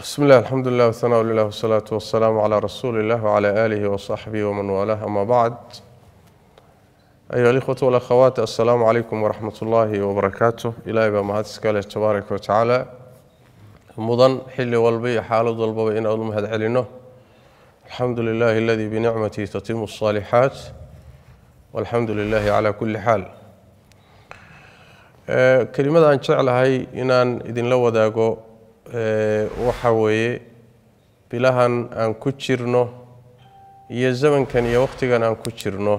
بسم الله الحمد لله والثناء لله والصلاة والسلام على رسول الله وعلى آله وصحبه ومن والاه أما بعد أيها الإخوة والأخوات السلام عليكم ورحمة الله وبركاته إلهي بمهد سكاله تبارك وتعالى مضن حل والبي حال ضلبا إن أظلم هذا علينا الحمد لله الذي بنعمته تتم الصالحات والحمد لله على كل حال kelimada aan jeclahay inaan idinla wadaago waxa weeye bilahan aan ku jirno iyo zamankan iyo wakhtigan aan ku jirno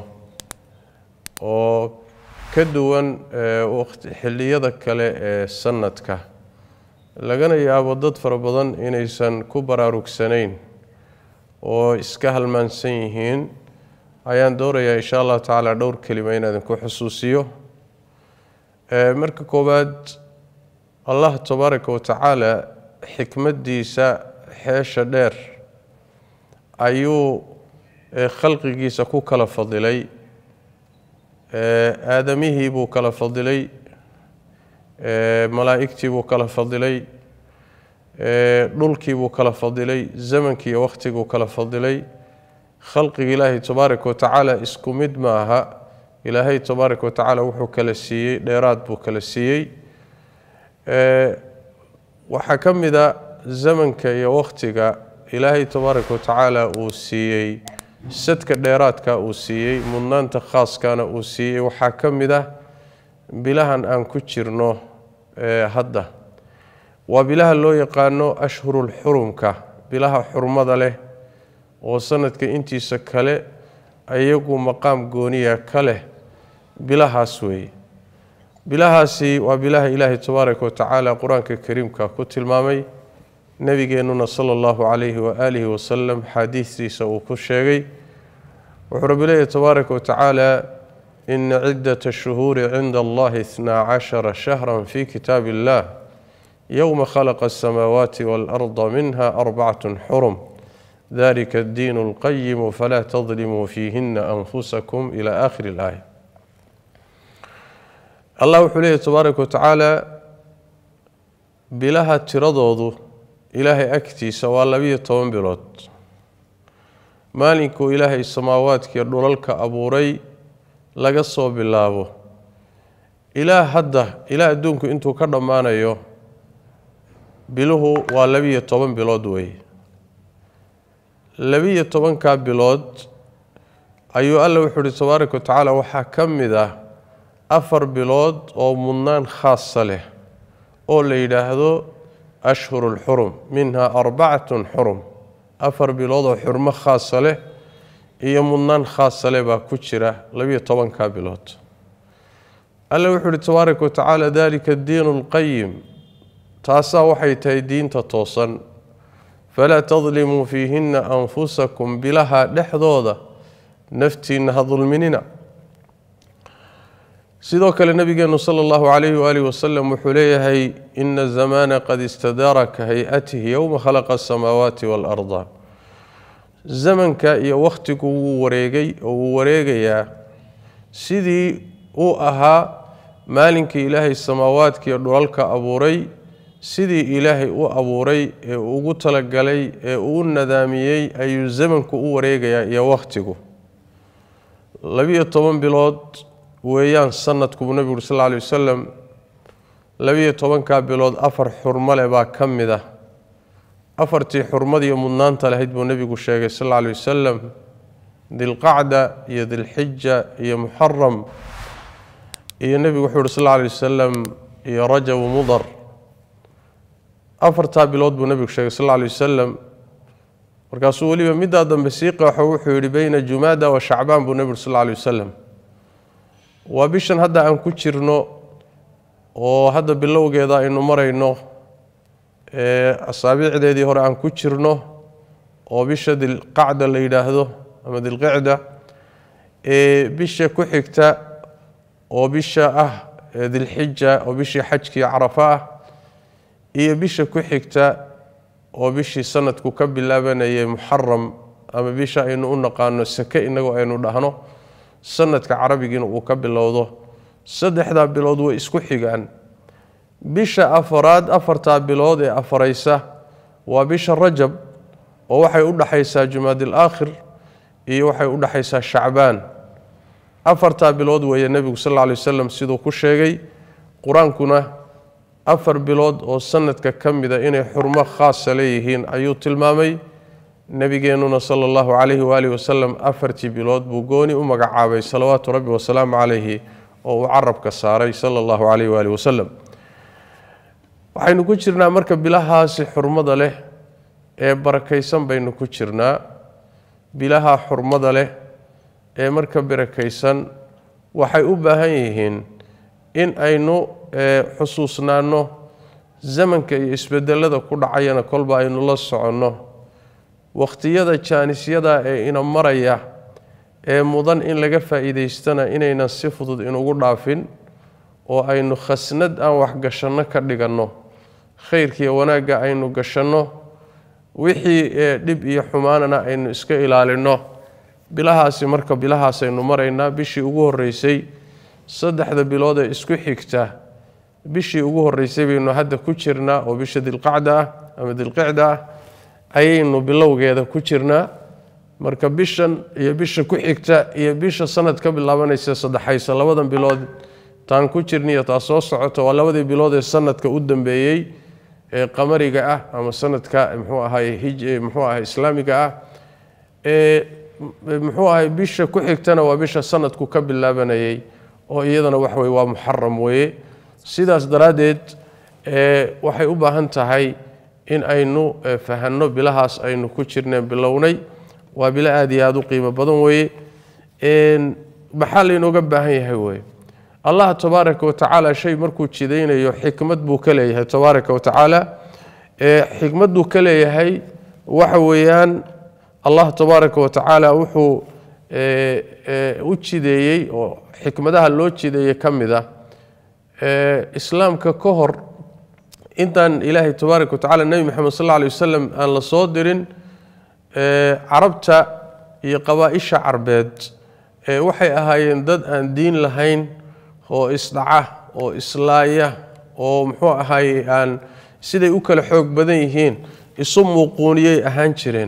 oo ka duwan xilliyada kale ee sanadka lagana yaabo dad fara badan inaysan ku baraarugsanayn oo iska halmaansan yihiin ayaan doonayaa insha allahu tacaala dhowr kelima inaan idinku xusuusiyo marka koowaad allah tabaaraka wa tacaala xikmaddiisa xeesha dheer ayuu khalqigiisa ku kala fadilay aadamihii buu kala fadilay malaa'igtii buu kala fadilay dhulkii buu kala fadilay zamankii iyo wakhtiguu kala fadilay khalqiga ilaahay tabaaraka wa tacaala isku mid ma aha ilaahay tabaaraka wa tacaala wuxuu kala siiyey dheeraad buu kala siiyey waxaa ka mid a zamanka iyo wakhtiga ilaahay tabaaraka wa tacaala uu siiyey sadka dheeraadka uu siiyey mudnaanta khaaskana uu siiyey waxaa ka mid ah bilahan aan ku jirno hadda waa bilaha loo yaqaano ashhurulxurumka bilaha xurmada leh oo sanadka intiisa kale iyagu maqaam gooniya ka leh bilahaas weeye bilahaasi waa bilaha ilaahay tabaaraka wa tacaala qur-aanka kariimka ku tilmaamay nebigeennuna sala allahu calayhi waaalihi wasalam xaadiistiisa uu ku sheegay wuxuu rabbi leeyahy tabaaraka wa tacaala ina ciddata shuhuuri cinda allahi itnaa cashara shahra fi kitaab illah yowma khalaqa asamaawaati waalarda minha arbacatun xurum dalika addiin اlqayimu falaa tadlimuu fiihina anfusakum ila aakhiri اlaaya allah wuxuu leeyahy tabaaraka wa tacaala bilaha tiradoodu ilaahay agtiisa waa labiyo toban bilood maalinkuu ilaahay samaawaadkiiyo dhulalka abuuray laga soo bilaabo ilaa hadda ilaa adduunku intuu ka dhammaanayo biluhu waa labiyo toban bilood weeye labiyo tobankaa bilood ayuu alla wuxuu uhi tabaaraka wa tacaala waxaa ka mid ah afar bilood oo mudnaan khaasa leh oo la yidhaahdo ashhuru lxurum minha arbacatun xurum afar bilood oo xurmo khaasa leh iyo mudnaan khaasa leh baa ku jira labiyo tobankaa bilood alla wuxuu uhi tabaaraka wa tacaala dalika addiinu alqayim taasaa waxay tahay diinta toosan falaa tadlimuu fiihina anfusakum bilaha dhexdooda naftiinna ha dulminina sidoo kale nabigeenu sala allahu calayhi waalihi wasalam wuxuu leeyahay ina zamaana qad istadaara ka hay-atihi yowma khalaqa asamaawaati waalarda zamanka iyo wakhtigu wuu wareegay oo wuu wareegayaa sidii uu ahaa maalinkii ilaahay samaawaadkiiyo dhulalka abuuray sidii ilaahay u abuuray ee ugu talagalay ee uu nadaamiyey ayuu zamanku u wareegayaa iyo wakhtigu labiyo toban bilood weeyaan sanadku buu nebigu uri sal lla alay wasalam labiyo tobankaa bilood afar xurmo leh baa ka mid ah afartii xurmadiiyo mudnaanta lahayd buu nebigu sheegay sal alla alay wasalam dilqacda iyo dilxija iyo muxaram iyo nebigu wuxuu uhi sal alla alay wasalam iyo rajabu mudar afartaa bilood buu nebigu sheegay sal alla alay wasalam markaasuu weliba middaa dambe sii qeexo wuxuu yidhi beyna jumaada wa shacbaan buu nebigu uri sal alla alay wasalam waa bishan hadda aan ku jirno oo hadda bilowgeeda aynu marayno asaabiicdeedii hore aan ku jirno oo bisha dilqacda la yidhaahdo ama dilqicda bisha ku xigta oo bisha ah dilxija oo bishii xajkii carafa ah iyo bisha ku xigta oo bishii sanadku ka bilaabanayay muxaram ama bisha aynu u naqaano sake inagoo aynu dhahno sanadka carabigiina uu ka bilowdo saddexdaa bilood way isku xigaan bisha afaraad afartaa bilood ee afaraysa waa bisha rajab oo waxay u dhaxaysaa jumaadil aakhir iyo waxay u dhaxaysaa shacbaan afartaa bilood weeye nebigu sal alla lay wasalam siduu ku sheegay qur-aankuna afar bilood oo sanadka ka mida inay xurmo khaasa leeyihiin ayuu tilmaamay nebigeennuna sala allahu calayhi waalihi wasalam afartii bilood buu gooni u magacaabay salawaatu rabbi wasalaamu calayhi oo uu carabka saaray sala allahu calayhi waalihi wasalam waxaynu ku jirnaa marka bilahaasi xurmada leh ee barakaysan baynu ku jirnaa bilaha xurmada leh ee marka barakaysan waxay u baahan yihiin in aynu xusuusnaanno zamanka iyo isbedelada ku dhacayana kolba aynu la soconno wakhtiyada jaanisyada ee ina maraya ee mudan in laga faa'iidaystana inaynan si fudud inugu dhaafin oo aynu khasnad aan waxgashanno ka dhiganno khayrkiiyo wanaagga aynu gashanno wixii dhib iyo xumaanana aynu iska ilaalinno bilahaasi marka bilahaasaynu maraynaa bishii ugu horreysay saddexda bilood ee isku xigta bishii ugu horreysay baynu hadda ku jirnaa oo bisha dilqacda ah ama dilqicda ah ayaynu bilowgeeda ku jirnaa marka bishan iyo bisha ku xigta iyo bisha sanad ka bilaabanaysa saddexaysa labadan bilood taan ku jirniyo taa soo socota waa labadii bilood ee sanadka u dambeeyey ee qamariga ah ama sanadka muxuu ahay muxuu ahay islaamiga ah ee muxuu ahay bisha ku xigtana waa bisha sanadku ka bilaabanayay oo iyadana wax weye waa muxaram weeye sidaas daraaddeed waxay u baahan tahay in aynu fahanno bilahaas aynu ku jirneen bilownay waa bilo aada iyo aada u qiimo badan weeye maxaa laynooga baahan yahay weye allah tabaaraka watacaala shay markuu jidaynayo xikmad buu ka leeyahay tabaaraka watacaala xikmadduu ka leeyahay waxa weeyaan allah tabaaraka watacaala wuxuu u jideeyey oo xikmadaha loo jideeyey ka mid ah islaamka ka hor intaan ilaahay tabaaraka watacala nebi moxamed sal alla alay wasalam aan la soo dirin carabta iyo qabaa-isha carbeed waxay ahaayeen dad aan diin lahayn oo isdhaca oo islaaya oo muxuu ahaye aan siday u kala xoog badan yihiin isu muuquuniyay ahaan jireen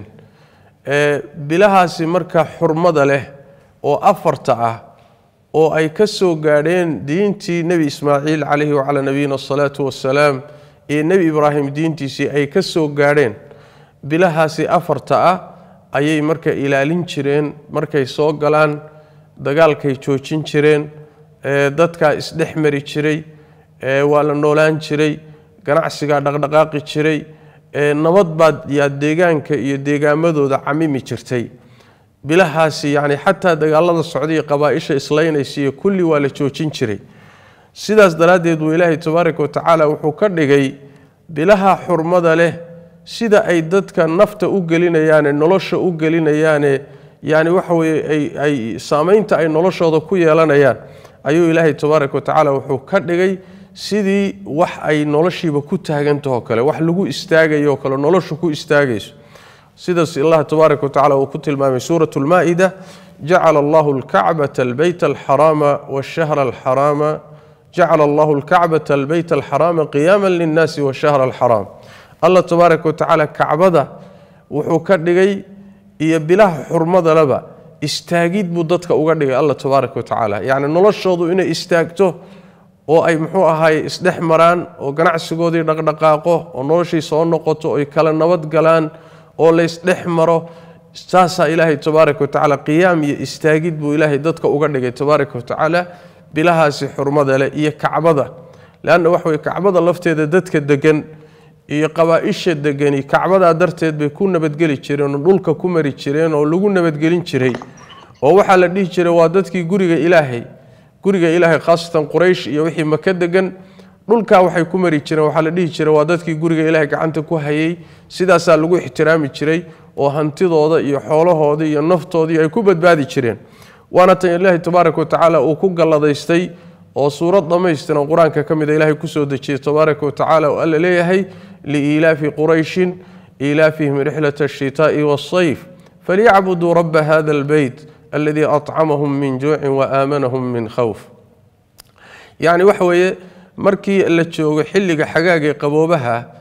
bilahaasi marka xurmada leh oo afarta ah oo ay ka soo gaadheen diintii nebi ismaaciil calayhi wacalaa nabiyina asalaatu wassalaam iyo nebi ibraahim diintiisii ay ka soo gaadheen bilahaasi afarta ah ayay marka ilaalin jireen markay soo galaan dagaalkay joojin jireen dadkaa isdhex mari jiray waa la noolaan jiray ganacsigaa dhaqdhaqaaqi jiray nabad baad yaa deegaanka iyo deegaamadooda camimi jirtay bilahaasi yacni xataa dagaalada socday qabaa-isha islaynaysa iyo kulli waa la joojin jiray sidaas daraaddeed buu ilaahay tabaaraka watacaala wuxuu ka dhigay bilaha xurmada leh sida ay dadka nafta u gelinayaane nolosha u gelinayaane yani waxa weye ay saameynta ay noloshooda ku yeelanayaan ayuu ilaahay tabaaraka watacaala wuxuu ka dhigay sidii wax ay noloshiiba ku taagantahoo kale wax lagu istaagayo kale noloshu ku istaagayso sidaas allah tabaaraka watacala uu ku tilmaamay suurat lmaa-ida jacala allahu lkacbata albeyta alxaraama washahra alxaraama jacala allahu lkacbata albeyta alxaraama qiyaama linnaasi washahra alxaraam allah tabaaraka watacaala kacbada wuxuu ka dhigay iyo bilaha xurmadalaba istaagid buu dadka uga dhigay allah tabaaraka watacaala yacni noloshoodu inay istaagto oo ay muxuu ahaye isdhex maraan oo ganacsigoodii dhaqdhaqaaqo oo noloshii soo noqoto oy kala nabad galaan oo laysdhex maro saasaa ilaahay tabaaraka watacaala qiyaam iyo istaagid buu ilaahay dadka uga dhigay tabaaraka watacaala bilahaasi xurmada leh iyo kacbada leanna waxa weye kacbada lafteeda dadka degan iyo qabaa-isha degani kacbadaa darteed bay ku nabadgeli jireen oo dhulka ku mari jireen oo lagu nabadgelin jiray oo waxaa la dhihi jiray waa dadkii guriga ilaahay guriga ilaahay khaasatan quraysh iyo wixii maka degan dhulkaa waxay ku mari jireen waxaa la dhihi jiray waa dadkii guriga ilaahay gacanta ku hayay sidaasaa lagu ixtiraami jiray oo hantidooda iyo xoolahooda iyo naftoodii ay ku badbaadi jireen waana tan ilaahay tabaaraka watacaala uu ku galladaystay oo suurad dhammaystiran qur-aanka ka mida ilaahay kusoo dejiyey tabaaraka watacaala oo alla leeyahay liiilaafi qurayshin iilaafihim rixlat ashitaa'i waasayf falyacbuduu raba hada albeyt aladii acamahum min juucin waaamanahum min khawf yacni waxa weeye markii la joogo xilliga xagaagee qaboobaha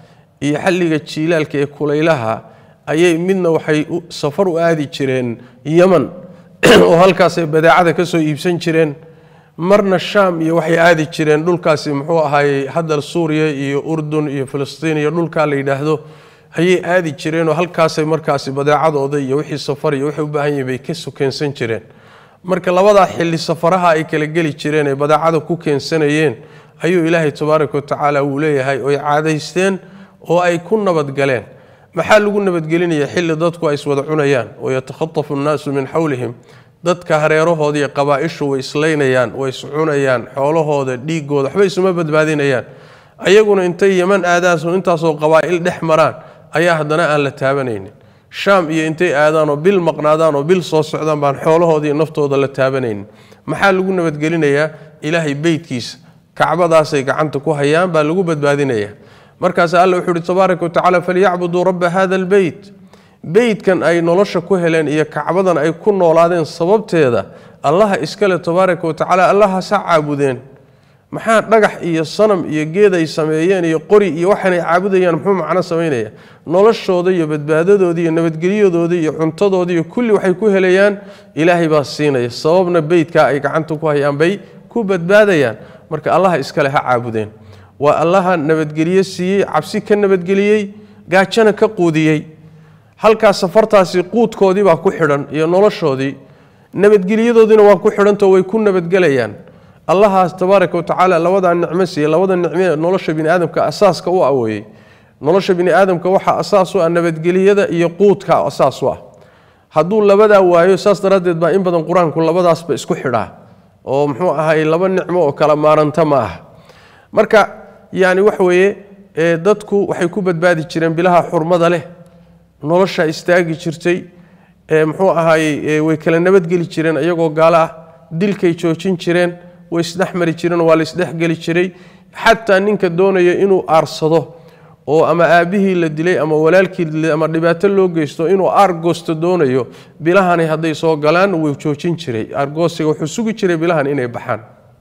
iyo xilliga jiilaalka ee kulaylaha ayay midna waxay safar u aadi jireen yeman oo halkaasay badeecada ka soo iibsan jireen marna shaam iyo waxay aadi jireen dhulkaasi muxuu ahaayey hadda suuriya iyo urdun iyo filistiin iyo dhulkaa la yidhaahdo ayay aadi jireenoo halkaasay markaasi badeecadooda iyo wixii safar iyo waxay u baahan yihin bay ka sokeensan jireen marka labadaa xilli safaraha ay kala geli jireen ee badeecada ku keensanayeen ayuu ilaahay tabaaraka watacaala uu leeyahay oy caadaysteen oo ay ku nabadgaleen maxaa lagu nabadgelinaya xilli dadku ay iswada cunayaan oo yatakhatafu nnaasu min xawlihim dadka hareerahooda iyo qabaa-ishu way islaynayaan way iscunayaan xoolahooda dhiigooda waxba isuma badbaadinayaan ayaguna intay yeman aadaanso intaasoo qabaa'il dhex maraan ayaa haddana aan la taabanaynin shaam iyo intay aadaan oo bil maqnaadaan oo bil soo socdaan baan xoolahooda iyo naftooda la taabanaynin maxaa lagu nabadgelinayaa ilaahay beytkiisa kacbadaasay gacanta ku hayaan baa lagu badbaadinayaa markaas alla wuxuu uhi tabaaraka watacaala falyacbuduu rabba hada albeyt beytkan ay nolosha ku heleen iyo kacbadan ay ku noolaadeen sababteeda allaha iskale tabaaraka watacaala allahasa caabudeen maxaa dhagax iyo sanam iyo geed ay sameeyeen iyo qori iyo waxaanay caabudayaan muxuu macno samaynaya noloshooda iyo badbaadadooda iyo nabadgelyadooda iyo cuntadooda iyo kulli waxay ku helayaan ilaahay baa siinaya sababna beytkaa ay gacanta ku hayaan bay ku badbaadayaan marka allaha iskale ha caabudeen waa allaha nabadgelye siiyey cabsi ka nabadgeliyey gaajana ka quudiyey halkaas safartaasi quudkoodii baa ku xidhan iyo noloshoodii nabadgelyadoodiina waa ku xidhantao way ku nabadgelayaan allahaas tabaaraka watacaala labadaa nicmo siiye labada nicme nolosha bini aadamka asaaska u aweeyey nolosha bini aadamka waxaa asaas u ah nabadgelyada iyo quudka asaas u ah hadduu labadaa waayo saas daraaddeed baa in badan qur-aanku labadaasba isku xidhaa oo muxuu ahay laba nicmo oo kala maaranta ma ah marka yani waxa weeye dadku waxay ku badbaadi jireen bilaha xurmada leh nolosha istaagi jirtay muxuu ahaayey way kala nabadgeli jireen iyagoo gaalo ah dilkay joojin jireen way isdhexmari jireen waa la isdhexgeli jiray xataa ninka doonaya inuu aarsado oo ama aabbihii la dilay ama walaalkii la dilay ama dhibaato loo geysto inuu aargoosto doonayo bilahani hadday soo galaan wuu joojin jiray aargoosiga wuxuu sugi jiray bilahan inay baxaan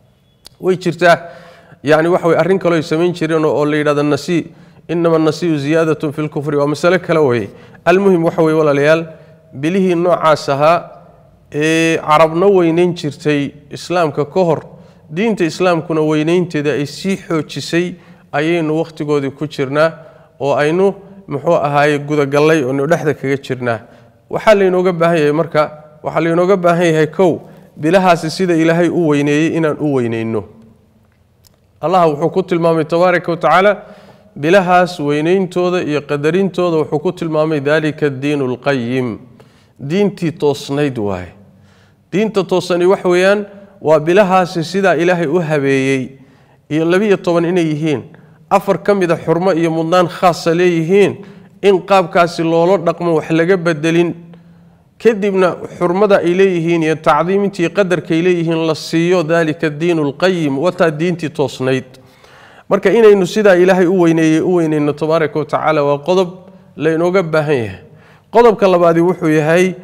way jirtaa yani waxa way arrin kaleo ay samayn jireen oo la yidhahdo nasi inama nasiyu ziyaadatun fi lkufri waa masale kale weye almuhim waxa weye walaalayaal bilihii noocaas ahaa ee carabna weynayn jirtay islaamka ka hor diinta islaamkuna weynaynteeda ay sii xoojisay ayaynu wakhtigoodii ku jirnaa oo aynu muxuu ahaaye gudagallay oonu dhexda kaga jirnaa waxaa laynooga baahan yahay marka waxaa laynooga baahan yahay kow bilahaasi sida ilaahay u weyneeyey inaan u weyneyno allah wuxuu ku tilmaamay tabaaraka watacaala bilahaas weyneyntooda iyo qadarintooda wuxuu ku tilmaamay dalika addiinu alqayim diintii toosnayd waaye diinta toosani wax weeyaan waa bilahaasi sidaa ilaahay u habeeyey iyo labiyo toban inay yihiin afar ka mida xurmo iyo mudnaan khaasa leeyihiin in qaabkaasi loola dhaqmo wax laga bedelin kadibna xurmada ay leeyihiin iyo tacdiimintii qadarkaay leeyihiin la siiyo dalika addiinu alqayim wataa diintii toosnayd marka inaynu sidaa ilaahay u weyneeyey u weyneyno tabaaraka watacaala waa qodob laynooga baahan yahay qodobka labaadi wuxuu yahay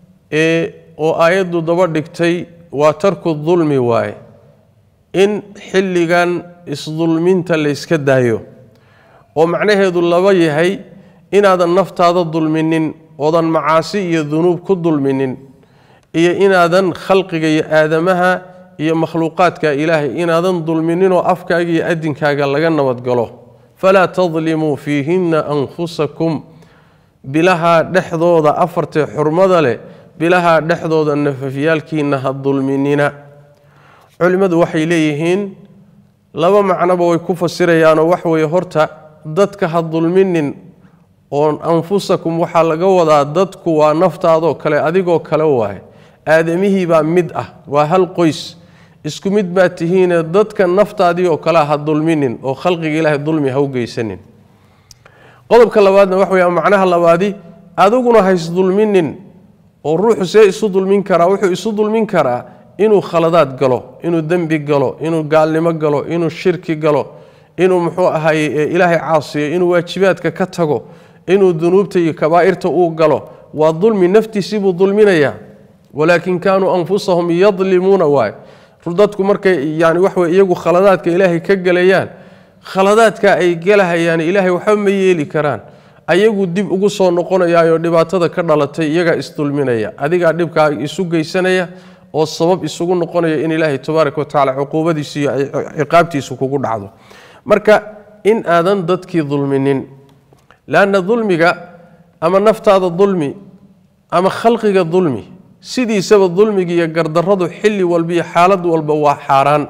oo aayaddu daba dhigtay waa tarku dulmi waaye in xilligan isdulminta layska daayo oo macnaheedu laba yahay inaadan naftaada dulminin oodan macaasi iyo dunuub ku dulminin iyo inaadan khalqiga iyo aadamaha iyo makhluuqaadka ilaahay inaadan dulmininoo afkaaga iyo adinkaaga laga nabadgalo falaa tadlimuu fiihinna anfusakum bilaha dhexdooda afartee xurmada leh bilaha dhexdooda nafafyaalkiina ha dulminina culimmadu waxay leeyihiin laba macnoba way ku fasirayaanoo wax weeye horta dadka ha dulminin oo anfusakum waxaa laga wadaa dadku waa naftaadoo kale adigoo kale waaye aadamihii baa mid ah waa hal qoys isku mid baa tihiine dadka naftaadii oo kale ha dulminin oo khalqiga ilaahay dulmi ha u geysanin qodobka labaadna wax weya macnaha labaadi adiguna ha isdulminin oo ruuxu see isu dulmin karaa wuxuu isu dulmin karaa inuu khaladaad galo inuu dembi galo inuu gaalnimo galo inuu shirki galo inuu muxuu ahaye ilaahay caasiyo inuu waajibaadka ka tago inuu dunuubta iyo kabaa'irta uu galo waa dulmi naftiisibuu dulminayaa walaakin kaanuu anfusahum yadlimuuna waay dadku markay yani waxwey iyagu khaladaadka ilaahay ka gelayaan khaladaadka ay gelahayaan ilaahay waxba ma yeeli karaan ayagu dib ugu soo noqonayaayoo dhibaatada ka dhalatay iyagaa isdulminaya adigaa dhibkaa isu geysanaya oo sabab isugu noqonaya in ilaahay tabaaraka wa tacaala cuquubadiisu iyo ciqaabtiisu kugu dhacdo marka in aadan dadkii dulminin leanna dulmiga ama naftaada dulmi ama khalqiga dulmi sidiisaba dulmiga iyo gardarradu xilli walba iyo xaalad walba waa xaaraan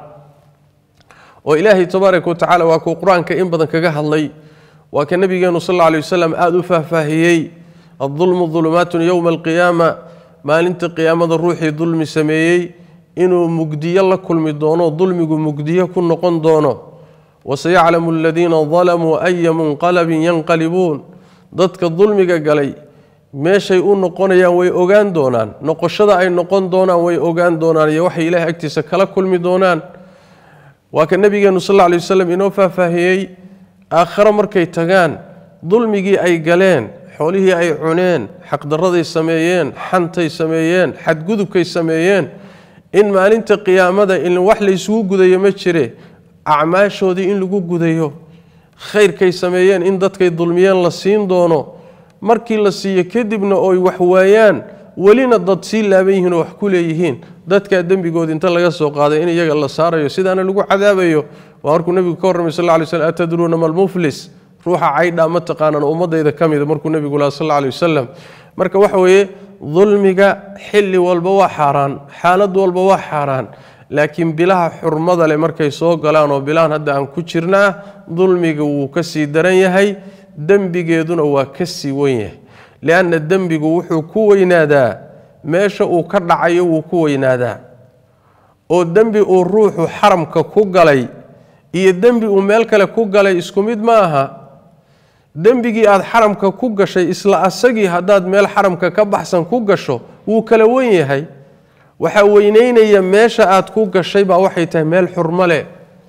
oo ilaahay tabaaraka wa tacaala waa kuu qur-aanka in badan kaga hadlay waa ka nabigeenu sal alla alay wasalam aada u faahfaahiyey addulmu dulumaatun yowma alqiyaama maalinta qiyaamada ruuxii dulmi sameeyey inuu mugdiyo la kulmi doono dulmigu mugdiyo ku noqon doono wasayaclamu aladiina dalamuu aya munqalabin yanqalibuun dadka dulmiga galay meeshay u noqonayaan way ogaan doonaan noqoshada ay noqon doonaan way ogaan doonaan iyo waxay ilaahay agtiisa kala kulmi doonaan waa ka nabigeenu sal alla alay wasalam inoo faahfaahiyey aakhare markay tagaan dulmigii ay galeen xoolihii ay cuneen xaqdarraday sameeyeen xantay sameeyeen xadgudubkay sameeyeen in maalinta qiyaamada in wax laysugu gudayo ma jire acmaashoodii in lagu gudayo khayrkay sameeyeen in dadkay dulmiyeen la siin doono markii la siiyo kadibna oy wax waayaan welina dad sii laaban yihiin oo wax ku leeyihiin dadkaa dembigoodi inta laga soo qaaday in iyaga la saarayo sidaana lagu cadaabayo waa markuu nebigu ka warramay sal ly slm atadruuna malmuflis ruuxa caydhaa ma taqaanaan ummadayda ka mida markuu nebigu laha sal alay wasalam marka waxa weeye dulmiga xilli walba waa xaaraan xaalad walba waa xaaraan laakiin bilaha xurmada leh markay soo galaan oo bilahan hadda aan ku jirnaa dulmiga wuu ka sii daran yahay dembigeeduna waa ka sii wen yahay lianna dembigu wuxuu ku weynaadaa meesha uu ka dhacayo wuu ku weynaadaa oo dembi uu ruuxu xaramka ku galay iyo dembi uu meel kale ku galay isku mid ma aha dembigii aad xaramka ku gashay isla asagii haddaad meel xaramka ka baxsan ku gasho wuu kala wen yahay waxaa weyneynaya meesha aad ku gashay baa waxay tahay meel xurmo leh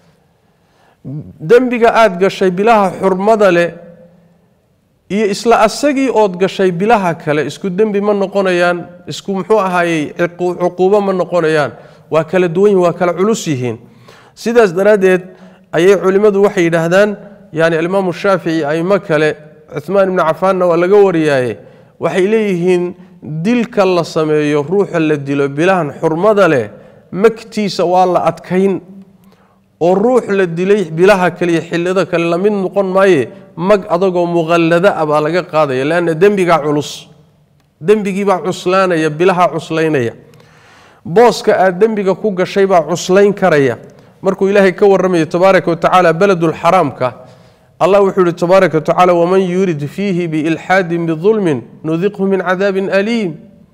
dembiga aad gashay bilaha xurmada leh iyo isla asagii ood gashay bilaha kale isku dembi ma noqonayaan isku muxuu ahaayey cuquubo ma noqonayaan waa kala duwan yihin waa kala culus yihiin sidaas daraaddeed ayay culimmadu waxay yidhaahdaan yani alimaamu shaafici aimo kale cuhmaan ibnu cafaanna waa laga wariyaaye waxay leeyihiin dilka la sameeyo ruuxa la dilo bilahan xurmada leh magtiisa waa la adkayn oo ruux la dilay bilaha kale iyo xillada kale lamid noqon maaye mag adagoo muqallada ah baa laga qaadaya leanna dembigaa culus dembigiibaa cuslaanaya bilaha cuslaynaya booska aad dembiga ku gashay baa cuslayn karaya markuu ilaahay ka warramayo tabaaraka wa tacaala beledulxaraamka allah wuxuu yihi tabaaraka wa tacaala waman yurid fiihi biilxaadin bidulmin nudiqhu min cadaabin aliim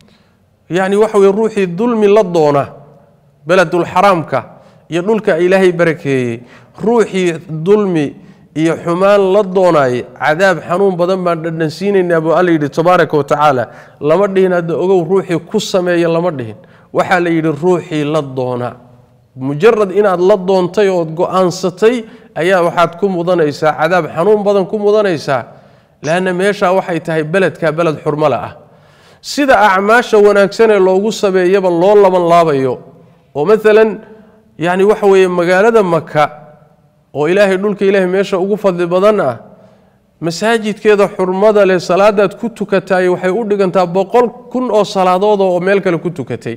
yacni waxa weye ruuxii dulmi la doona beledulxaraamka iyo dhulka ilaahay barakeeyey ruuxii dulmi iyo xumaan la doonaayay cadaab xanuun badan baan dhadhansiinaynaa buu alla yidhi tabaaraka wa tacaala lama dhihin hadda ogow ruuxii ku sameeya lama dhihin waxaa la yidhi ruuxii la doona mujarad inaad la doontay ood go-aansatay ayaa waxaad ku mudanaysaa cadaab xanuun badan ku mudanaysaa leanna meeshaa waxay tahay beledka beled xurmale ah sida acmaasha wanaagsanee loogu sameeyaba loo laban laabayo oo maalan yacni waxa weeye magaalada maka oo ilaahay dhulka ilaahay meesha ugu fadli badan ah masaajidkeeda xurmada leh salaadaad ku tukataay waxay u dhigantaa boqol kun oo salaadood oo meel kale ku tukatay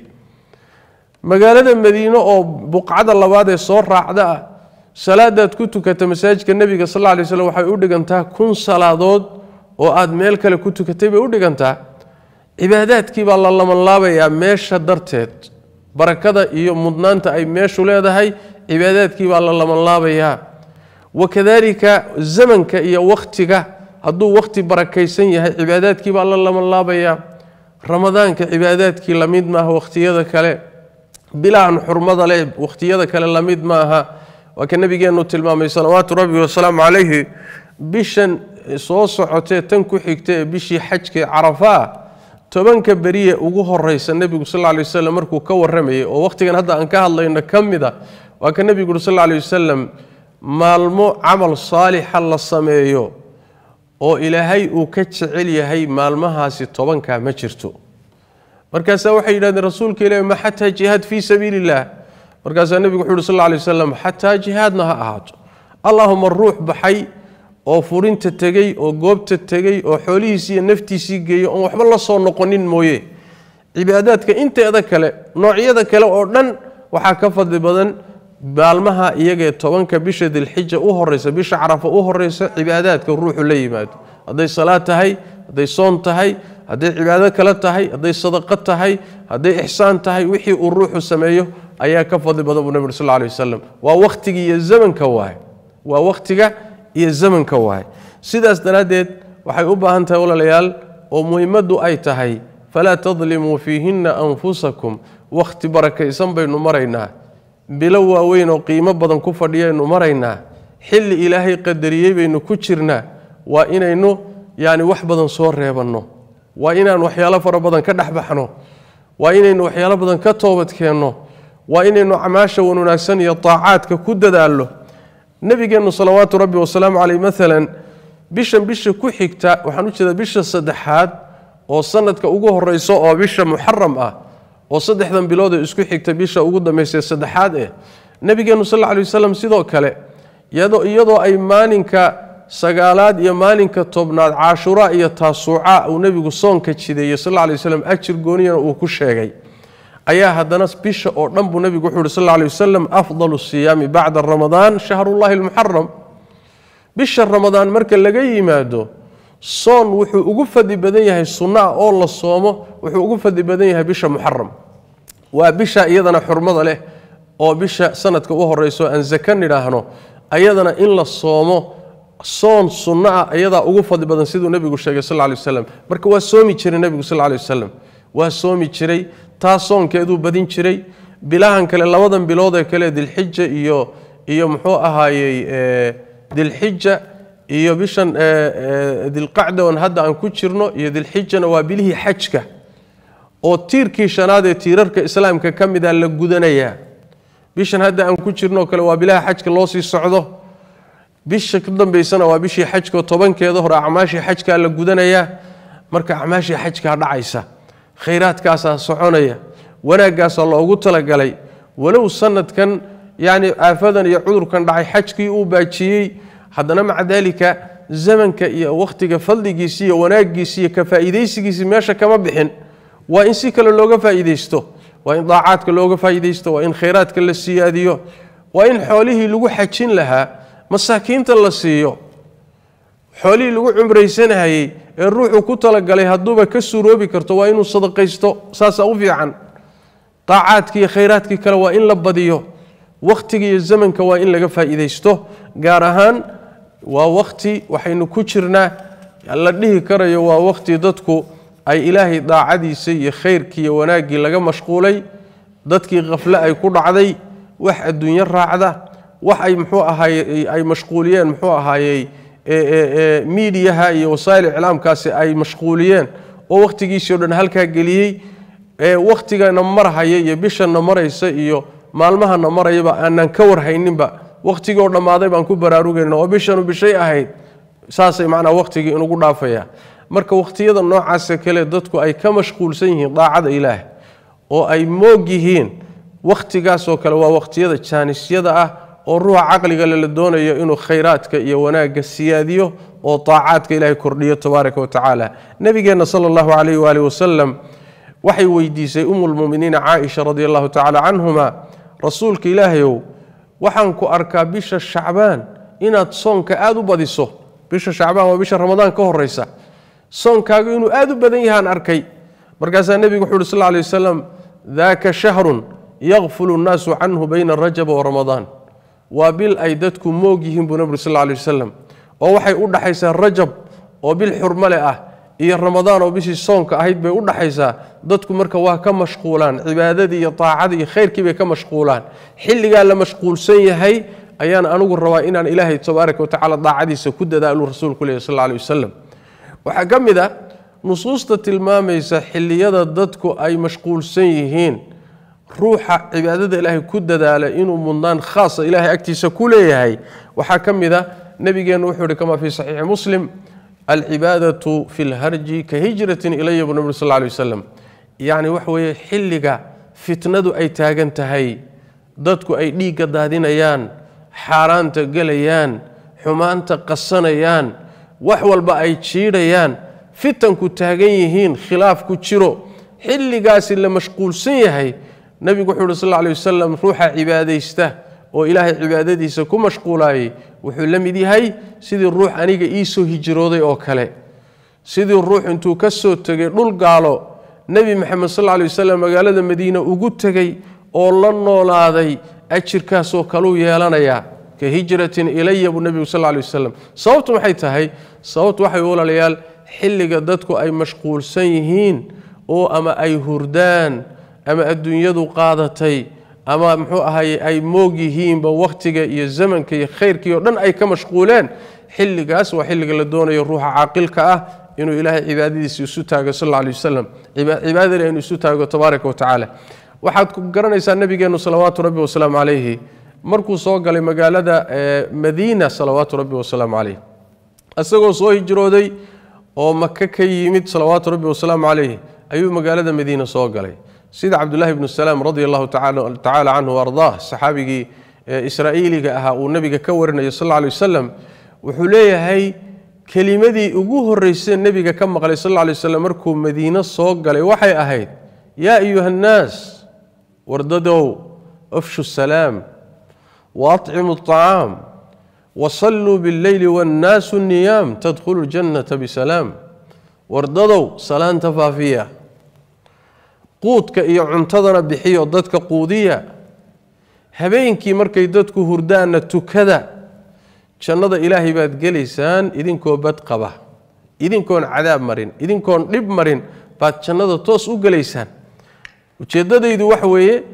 magaalada madiine oo buqcada labaad ee soo raacda ah salaadaad ku tukata masaajidka nebiga sal lla lay slam waxay u dhigantaa kun salaadood oo aad meel kale ku tukatay bay u dhigantaa cibaadaadkii baa la labanlaabayaa meesha darteed barakada iyo mudnaanta ay meeshu leedahay cibaadaadkii baa la labanlaabayaa wakadalika zamanka iyo wakhtiga hadduu wakhti barakaysan yahay cibaadaadkii baa la labanlaabayaa ramadaanka cibaadaadkii lamid maaha wakhtiyada kale bilahan xurmada leh wakhtiyada kale lamid maaha waa ka nabigeenu tilmaamay salawaatu rabbi wasalaamu calayhi bishan soo socotee tan ku xigta ee bishii xajka carafaa tobanka beriye ugu horeysa nebigu sal ly waslm markuu ka waramayay oo wakhtigan hadda aan ka hadlayno ka mid a waa ka nebigu uri sal ly wasalam maalmo camal saalixa la sameeyo oo ilaahay uu ka jecel yahay maalmahaasi tobankaa ma jirto markaasaa waxay yidhahdeen rasuulka ilahi ma xataa jihaad fii sabiili illah markaasaa nebigu wuxu uhi sal lay wasalam xataa jihaadna ha ahaato allahuma ruux baxay oo furinta tegey oo goobta tegey oo xoolihiisii iyo naftiisii geeyey oon waxba la soo noqonin mooye cibaadaadka inteeda kale noocyada kale oo dhan waxaa ka fadli badan baalmaha iyagaee tobanka bisha dilxija u horeysa bisha carafa u horeysa cibaadaadka ruuxu la yimaado hadday salaad tahay hadday soon tahay hadday cibaado kale tahay hadday sadaqo tahay hadday ixsaan tahay wixii uu ruuxu sameeyo ayaa ka fadli badan buu nabig ur sal lla alay wasalam waa wakhtiga iyo zamanka waaye waa wakhtiga iyo zamanka waaye sidaas daraaddeed waxay u baahan tahay walaalayaal oo muhimaddu ay tahay falaa tadlimuu fiihinna anfusakum wakhti barakaysan baynu maraynaa bilo waaweyn oo qiimo badan ku fadhiyaynu maraynaa xilli ilaahay qadariyey baynu ku jirnaa waa inaynu yacni wax badan soo reebanno waa inaan waxyaalo fara badan ka dhexbaxno waa inaynu waxyaalo badan ka toobadkeenno waa inaynu acmaasha wan wanaagsan iyo taacaadka ku dadaalno nebigeennu salawaatu rabbi wasalaamu caleyh maalan bishan bisha ku xigta waxaan u jeedaa bisha saddexaad oo sanadka ugu horeyso oo bisha muxaram ah oo saddexdan bilood ee isku xigta bisha ugu dambaysa saddexaad eh nebigeennu sal lla lay wasalam sidoo kale iyadoo ay maalinka sagaalaad iyo maalinka tobnaad caashuraa iyo taasuuca uu nebigu soonka jideeyey sal lla lay waslam ajir gooniyana uu ku sheegay ayaa haddana bisha oo dhan buu nebigu wuxuu uhi sal lla lay wasalam afdalu siyaami bacda ramadaan shahrullahi almuxaram bisha ramadaan marka laga yimaado soon wuxuu ugu fadli badan yahay sunno ah oo la soomo wuxuu ugu fadli badan yahay bisha muxaram waa bisha iyadana xurmada leh oo bisha sanadka u horeyso aan zaka nidhaahno ayadana in la soomo soon sunno ah ayadaa ugu fadli badan siduu nebigu sheegay sal lay wasalam marka waa soomi jiray nebigu sal lay wasalam waa soomi jiray taa soonkeeduu badin jiray bilahan kale labadan biloodee kale dilxija iyo iyo muxuu ahaayey dilxija iyo bishan dilqacda on hadda aan ku jirno iyo dilxijana waa bilihii xajka oo tiirkii shanaad ee tiirarka islaamka ka mida la gudanayaa bishan hadda aan ku jirno kale waa bilaha xajka loo sii socdo bisha ku dambeysana waa bishii xajko tobankeeda hore acmaashii xajkaa la gudanayaa marka acmaashii xajkaa dhacaysa khayraadkaasaa soconaya wanaaggaasaa loogu talagalay walow sanadkan yacni aafadan iyo cudurkan dhacay xajkii uu baajiyey haddana maca daalika zamanka iyo wakhtiga fadligiisi iyo wanaaggiisi iyo ka faa'iidaysigiisi meesha kama bixin waa in si kale looga faa'iidaysto waa in daacaadka looga faa'iidaysto waa in khayraadka la siyaadiyo waa in xoolihii lagu xajin lahaa masaakiinta la siiyo xoolihii lagu cumraysanahayey ee ruuxuu ku talagalay hadduuba ka suuroobi karto waa inuu sadaqaysto saasaa u fiican daacaadkii iyo khayraadkii kale waa in la badiyo wakhtiga iyo zamanka waa in laga faa'iidaysto gaar ahaan waa wakhti waxaynu ku jirnaa la dhihi karayo waa wakhti dadku ay ilaahay daacadiisa iyo khayrkii iyo wanaaggii laga mashquulay dadkii khafle ay ku dhacday wax adduunyo raacda wax ay muxuu ahaay ay mashquuliyeen muxuu ahaayey miidiyaha iyo wasaa'il iclaamkaasi ay mashquuliyeen oo wakhtigiisii o dhan halkaa geliyey wakhtigana marhaya iyo bishana maraysa iyo maalmahana marayaba aanan ka warhayninba wakhtigii oo dhammaaday baan ku baraarugayna oo bishanu bishay ahayd saasay macnaa wakhtigii inugu dhaafaya marka wakhtiyada noocaasa kale dadku ay ka mashquulsan yihiin daacada ilaah oo ay moog yihiin wakhtigaasoo kale waa wakhtiyada jaanisyada ah oo ruuxa caqligale la doonayo inuu khayraadka iyo wanaagga siyaadiyo oo taacaadka ilaahay kordhiyo tabaaraka wa tacaala nebigeenna sala allahu calayh waali wasalam waxay weydiisay umulmuminiina caaisha radi allahu tacaala canhuma rasuulka ilaahayow waxaan ku arkaa bisha shacbaan inaad soonka aada u badiso bisha shacbaan waa bisha ramadaan ka horeysa soonkaagu inuu aada u badan yahaan arkay markaasaa nebigu wuxu uhi sal lay wasalam daaka shahrun yakfulu nnaasu canhu bayna rajaba wa ramadaan waa bil ay dadku moog yihiin buu nebigu sal lay wasalam oo waxay u dhaxaysaa rajab oo bil xurmale ah iyo ramadaan oo bishii soonka ahayd bay u dhaxaysaa dadku marka waa ka mashquulaan cibaadadii iyo taacadii iyo khayrkii bay ka mashquulaan xilligaa la mashquulsan yahay ayaan anigu rabaa inaan ilaahay tabaaraka watacala daacadiisa ku dadaalu rasuulku lehy sal lay wasalam waxaa ka mid a nusuusta tilmaamaysa xilliyada dadku ay mashquulsan yihiin ruuxa cibaadada ilaahay ku dadaala inuu mudnaan khaasa ilaahay agtiisa ku leeyahay waxaa ka mid a nebigeennu wuxuu ihi kama fii saxiixi muslim alcibaadatu fi lharji ka hijratin ilaya buu nabig sal lay wasalam yacni waxa weeye xilliga fitnadu ay taagan tahay dadku ay dhiigga daadinayaan xaaraanta gelayaan xumaanta qasanayaan wax walba ay jiidhayaan fitanku taagan yihiin khilaafku jiro xilligaasi la mashquulsan yahay nebigu wuxuu uhi sal lla alay wasalam ruuxa cibaadaysta oo ilaahay cibaadadiisa ku mashquulaayey wuxuu la mid yahay sidii ruux aniga ii soo hijrooday oo kale sidii ruux intuu ka soo tegay dhul gaalo nebi maxamed sal lla alay wasalam magaalada madiine ugu tegey oo la noolaaday ajirkaasoo kaluu yeelanayaa ka hijratin ilaya buu nebigu sal lla alay wasalam sababtu maxay tahay sababtu waxay walaalayaal xilliga dadku ay mashquulsan yihiin oo ama ay hurdaan ama adduunyadu qaadatay ama muxuu ahaye ay moog yihiinba wakhtiga iyo zamanka iyo khayrkii oo dhan ay ka mashquuleen xilligaas waa xilliga la doonayo ruuxa caaqilka ah inuu ilaahay cibaadadiisa isu taago sal alla alay wasalam cibaadada inuu isu taago tabaaraka wa tacaala waxaad ku garanaysaa nebigeennu salawaatu rabbi wasalaamu calayhi markuu soo galay magaalada madiina salawaatu rabbi wasalaamu calayh isagoo soo hijrooday oo maka ka yimid salawaatu rabbi wasalaamu calayh ayuu magaalada madiina soo galay sida cabdullahi bnu salaam radi allahu tacaala canhu ardaah saxaabigii israa'iiliga ahaa uu nebiga ka warinayo sal alla alay wasalam wuxuu leeyahay kelimadii ugu horreysay nebiga ka maqlay sal alla alay wasalam markuu madiino soo galay waxay ahayd yaa ayuha annaas wardadow afshu salaam waatcimu aطacaam wasalluu billeyli wannaasu niyaam tadkhulu ljannata bisalaam wardadow salaanta faafiya quudka iyo cuntadana bixiyo dadka quudiya habeenkii markay dadku hurdaanna tukada jannada ilaahay baad gelaysaan idinkoo bad qaba idinkoon cadaab marin idinkoon dhib marin baad jannada toos u gelaysaan ujeeddadaydu waxa weeye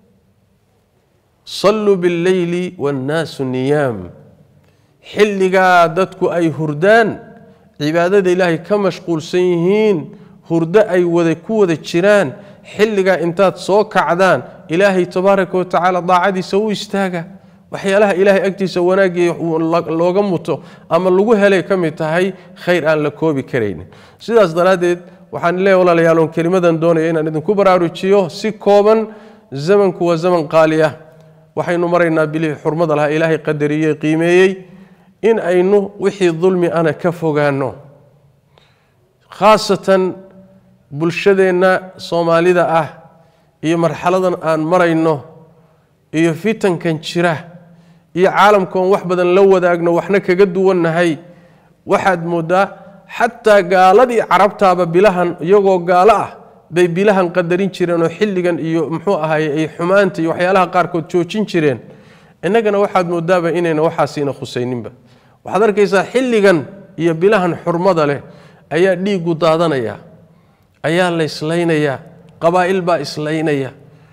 salluu billeyli wannaasu niyaam xilligaa dadku ay hurdaan cibaadada ilaahay ka mashquulsan yihiin hurdo ay wada ku wada jiraan xilligaa intaad soo kacdaan ilaahay tabaaraka wa tacaala daacadiisa u istaaga waxyaalaha ilaahay agtiisa wanaagii looga muto ama lagu helay ka mid tahay khayr aan la koobi karaynin sidaas daraaddeed waxaan leeya walaalayaal oon kelimadan doonaya inaan idinku baraarujiyo si kooban zamanku waa zaman qaali ah waxaynu maraynaa bilihii xurmada lahaa ilaahay qadariyey qiimeeyey in aynu wixii dulmi ana ka fogaanno khaasatan bulshadeenna soomaalida ah iyo marxaladan aan marayno iyo fitankan jira iyo caalamkoon wax badan la wadaagno waxna kaga duwannahay waxaad mooddaa xataa gaaladii carabtaaba bilahan iyagoo gaalo ah bay bilahan qadarin jireen oo xilligan iyo muxuu ahaye ay xumaanta iyo waxyaalaha qaarkood joojin jireen innagana waxaad moodaaba inayna waxaasina khusayninba waxaad arkaysaa xilligan iyo bilahan xurmada leh ayaa dhiiggu daadanaya ayaa la islaynayaa qabaa'il baa islaynaya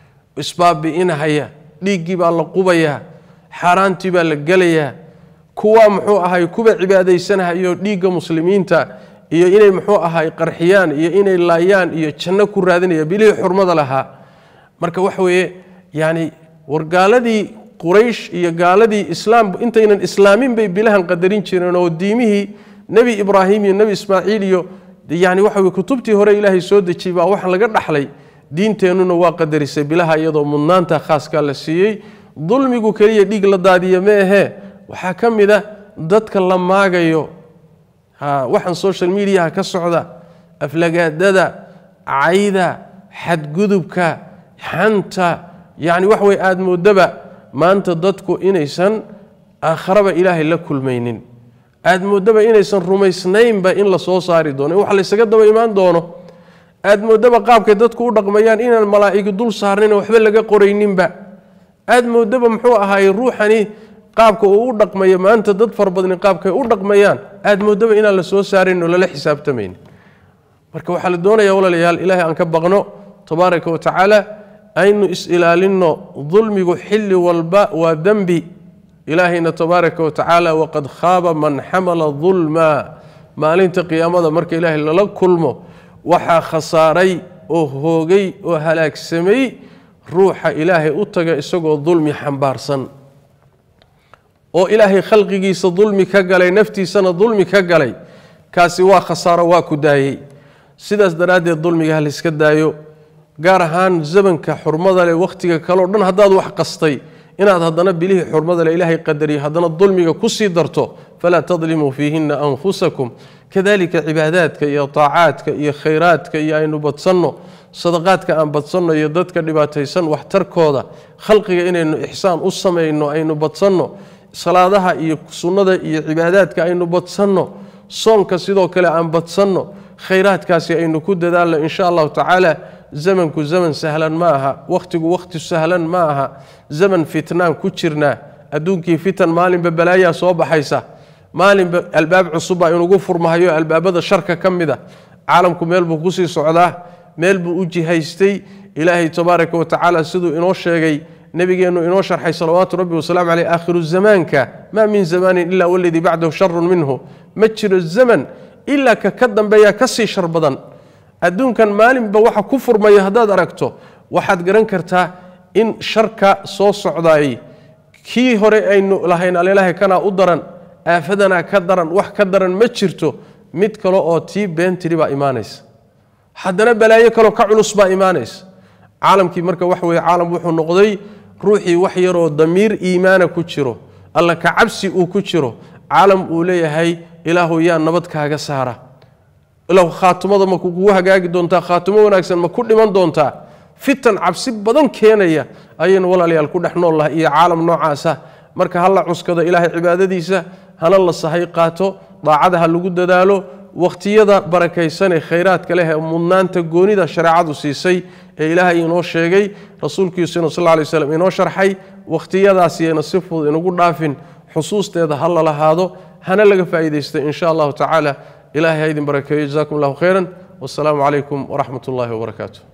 isbaabi'inahaya dhiiggii baa la qubayaa xaaraantii baa la gelayaa kuwa muxuu ahay kuwa cibaadaysanahayo dhiigga muslimiinta iyo inay muxuu ahay qarxiyaan iyo inay laayaan iyo janno ku raadinaya bilihii xurmada lahaa marka waxa weeye yacni war gaaladii quraysh iyo gaaladii islaam intaynan islaamin bay bilahan qadarin jireen oo diimihii nebi ibraahim iyo nebi ismaaciil iyo yani waxa weye kutubtii hore ilaahay soo dejiyey baa wax laga dhaxlay diinteennuna waa qadarisay bilaha iyadoo mudnaanta khaaskaa la siiyey dulmigu keliya dhiig la daadiya ma ahee waxaa ka mid a dadka la maagayo waxaan social mediaha ka socda aflagaadada cayda xadgudubka xanta yani wax way aada moodaba maanta dadku inaysan aakharaba ilaahay la kulmaynin aad moodaba inaysan rumaysnaynba in la soo saari doono in wax laysaga daba imaan doono aad moodaba qaabkay dadku u dhaqmayaan inaan malaa'igi dul saarnayn waxba laga qorayninba aad moodaba muxuu ahaay ruuxani qaabka uu u dhaqmayo maanta dad fara badni qaabkay u dhaqmayaan aad moodaba inaan la soo saarayn oo lala xisaabtamayn marka waxaa la doonaya walaalayaal ilaahay aan ka baqno tabaaraka wa tacaala aynu is-ilaalinno dulmigu xilli walba waa dembi ilaahayna tabaaraka wa tacaala waqad khaaba man xamala dulma maalinta qiyaamada marka ilaahay lala kulmo waxaa khasaaray oo hoogay oo halaagsamay ruuxa ilaahay u taga isagoo dulmi xambaarsan oo ilaahay khalqigiisa dulmi ka galay naftiisana dulmi ka galay kaasi waa khasaaro waa ku daayey sidaas daraaddeed dulmiga ha layska daayo gaar ahaan zamanka xurmada leh wakhtiga kaleo dhan haddaad wax qastay inaad haddana bilihii xurmada le ilaahay qadariyo haddana dulmiga ku sii darto falaa tadlimuu fiihinna anfusakum kadalika cibaadaadka iyo taacaadka iyo khayraadka iyo aynu badsanno sadaqaadka aan badsanno iyo dadka dhibaataysan waxtarkooda khalqiga inaynu ixsaan u samayno aynu badsanno salaadaha iyo sunnada iyo cibaadaadka aynu badsanno soonka sidoo kale aan badsanno khayraadkaasi aynu ku dadaalno insha allahu tacaala zamanku zaman sahlan ma aha wakhtigu wakhti sahlan ma aha zaman fitnaan ku jirnaa adduunkii fitan maalinba balaayaa soo baxaysa maalinba albaab cusubbaa inugu furmahayo albaabada sharka ka mid a caalamku meel buu kusii socdaa meel buu u jihaystay ilaahay tabaaraka wa tacaala siduu inoo sheegay nebigeennu inoo sharxay salawaatu rabbi wasalaamu caleyh aakhiru zamaanka maa min zamaanin ilaa waladii bacdahu sharun minhu ma jiro zaman ilaa ka ka dambeeya ka sii shar badan adduunkan maalinba waxa ku furmaya haddaad aragto waxaad garan kartaa in sharka soo socdaayey kii hore aynu lahayn alilaahay kanaa u daran aafadanaa ka daran wax ka daran ma jirto mid kale oo tii beentiri baa imaanaysa haddana balaayo kaleo ka culus baa imaanaysa caalamkii marka wax weye caalam wuxuu noqday ruuxii wax yaroo damiir iimaana ku jiro alla ka cabsi uu ku jiro caalam uu leeyahay ilaahu yaa nabad kaaga saara ilaahu khaatumada ma kugu hagaagi doontaa khaatumo wanaagsan ma ku dhiman doontaa fitan cabsi badan keenaya ayaynu walaalayaal ku dhex nool lahay iyo caalam noocaasa marka ha la cuskado ilaahay cibaadadiisa hana la sahay qaato daacada ha lagu dadaalo wakhtiyada barakaysanee khayraadka leh ee mudnaanta goonida shareecadu siisay ee ilaahay inoo sheegay rasuulkiisuna sal lay slam inoo sharxay wakhtiyadaasiyana si fudud inugu dhaafin xusuusteeda ha la lahaado hana laga faa'iidaysta in sha allahu tacaala ilahay ha idin barakeeyo jazakum allahu khayran wasalaamu calaykum waraxmat ullahi wabarakaatu